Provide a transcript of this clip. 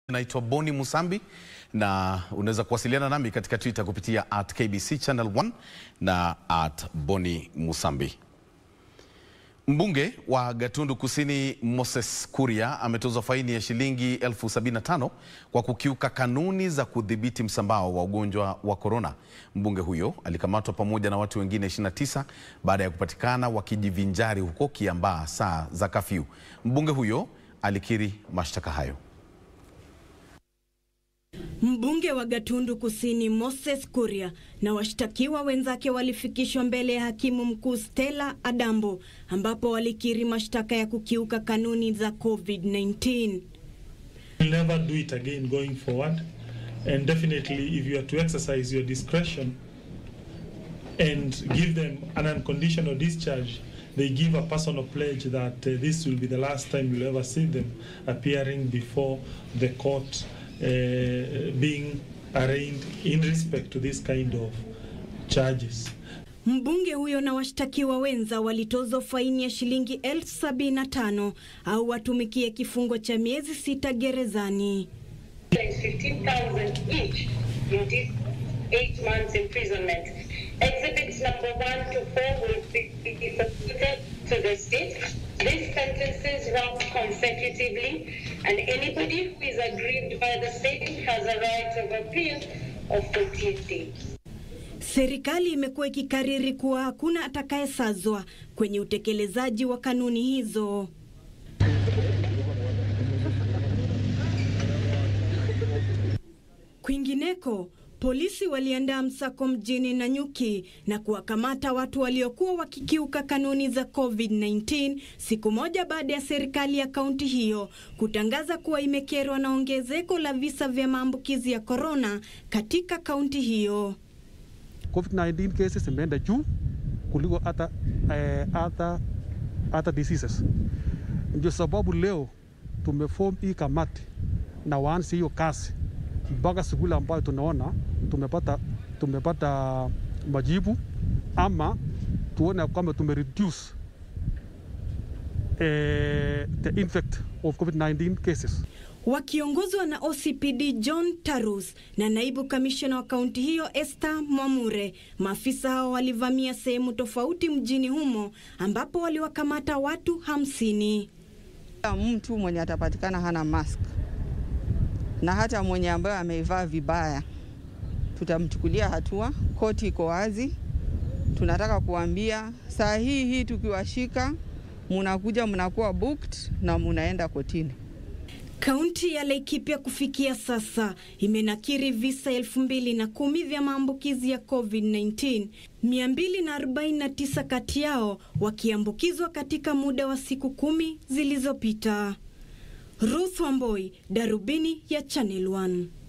Naitwa Boni Musambi na unaweza kuwasiliana nami katika Twitter kupitia at KBC Channel 1 na at Boni Musambi. Mbunge wa Gatundu Kusini Moses Kuria ametozwa faini ya shilingi elfu sabini na tano kwa kukiuka kanuni za kudhibiti msambao wa ugonjwa wa korona. Mbunge huyo alikamatwa pamoja na watu wengine 29 baada ya kupatikana wakijivinjari huko Kiambaa saa za kafyu. Mbunge huyo alikiri mashtaka hayo. Mbunge wa Gatundu Kusini Moses Kuria na washtakiwa wenzake walifikishwa mbele ya hakimu mkuu Stella Adambo ambapo walikiri mashtaka ya kukiuka kanuni za COVID-19. We'll never do it again going forward. And definitely, if you are to exercise your discretion and give them an unconditional discharge, they give a personal pledge that uh, this will be the last time you'll ever see them appearing before the court, uh, being arraigned in respect to this kind of charges. Mbunge huyo na washtakiwa wenza walitozwa faini ya shilingi elfu sabini na tano au watumikie kifungo cha miezi sita gerezani. 15,000 each in this eight months imprisonment. Exhibits number one to four will be submitted to the state. These sentences run consecutively, and anybody who is aggrieved by the state has a right of appeal of 14 days. Serikali imekuwa ikikariri kuwa hakuna atakayesazwa kwenye utekelezaji wa kanuni hizo. Kwingineko, polisi waliandaa msako mjini Nanyuki na kuwakamata watu waliokuwa wakikiuka kanuni za COVID-19 siku moja baada ya serikali ya kaunti hiyo kutangaza kuwa imekerwa na ongezeko la visa vya maambukizi ya korona katika kaunti hiyo. COVID-19 cases imeenda juu kuliko hata eh, hata hata diseases. Ndio sababu leo tumeform hii kamati na waanze hiyo kazi mpaka siku ile ambayo tunaona tumepata tumepata majibu ama tuone kwamba tumereduce eh, the infect of COVID-19 cases. Wakiongozwa na OCPD John Tarus na naibu kamishna wa kaunti hiyo Esther Mwamure, maafisa hao walivamia sehemu tofauti mjini humo ambapo waliwakamata watu hamsini. Mtu mwenye atapatikana hana mask na hata mwenye ambaye ameivaa vibaya tutamchukulia hatua. Koti iko wazi, tunataka kuambia saa hii hii tukiwashika, munakuja mnakuwa booked na munaenda kotini. Kaunti ya Laikipia kufikia sasa imenakiri visa elfu mbili na kumi vya maambukizi ya COVID-19, 249 kati yao wakiambukizwa katika muda wa siku kumi zilizopita. Ruth Wamboi, Darubini ya Channel 1.